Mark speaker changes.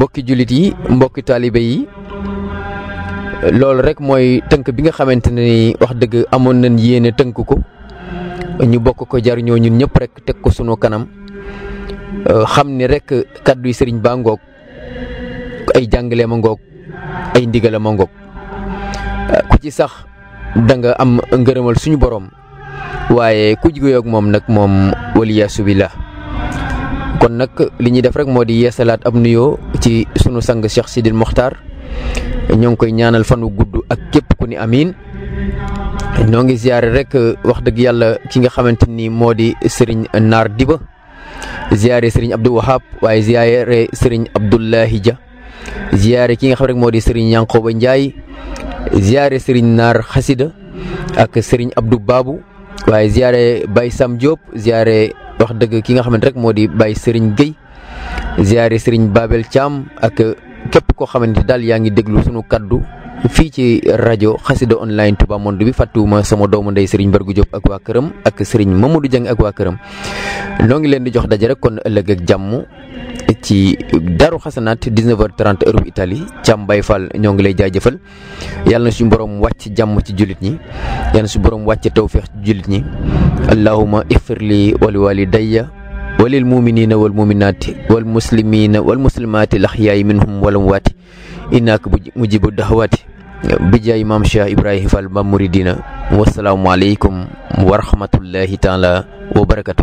Speaker 1: mbokki jullit yi mbokki taalibe yi loolu rek mooy tënk bi nga xamante ne ni wax dëgg amoon nañ yéene tënk ko ñu bokk ko jariñoo ñun ñëpp rek teg ko sunu kanam xam ni rek kàddu yi sëriñ baa ngoog ay jàngale ma ngoog ay ndigala ma ngoog ku ci sax da nga am ngërëmal suñu borom waaye ku jigéen ak moom nag moom waliyaasu billah kon nag li ñuy def rek moo di yeesalaat ab nuyoo ci sunu sang Cheikh Sidil Mokhtar ñoo ngi koy ñaanal fanu gudd ak képp ku ni amiin ñoo ngi ziare rek wax dëgg yàlla ki nga xamante ni moo di Serigne Naar Diba ziare Serigne Abdou Wahab waaye ziare Serigne Abdoulahi Dia ziare ki nga xam rek moo di Serigne Yankoba Ndiaye ziare Serigne Naar Xasida ak Serigne Abdou Babou waaye ziare Baye Sam Diop ziare wax dëgg ki nga xamante rek moo di Baye Serigne Gueye ziare Serigne Babel Thiam ak képp koo xamante daal yaa ngi déglu sunu kaddu fii ci rajo xasida online Touba Monde bi fàttuwuma sama doomu ndey Serigne Bargu Diop ak waa këram ak Serigne Mamadou Dieng ak waa këram noo ngi leen di jox daje rek kon ëllëg ak jàmm ci Daru Xasanaat 19h30 heure bu Italie Thiam Baye Fall ñoo ngi lay jaajëfal yàlla na suñu borom wàcc jàmm ci jullit ñi yàlla na suñu borom wàcc tawféex ci jullit ñi allahuma ixfir li wali walidayya walil muminina wal muminaati wal muslimina wal muslimaati laxyaay minhum wal amwaati innaka mujibu daxawaati bijaay maam Cheikh Ibrahima Fall ba muridina wasalaamualeykum wa rahmatullahi taala wa barakatu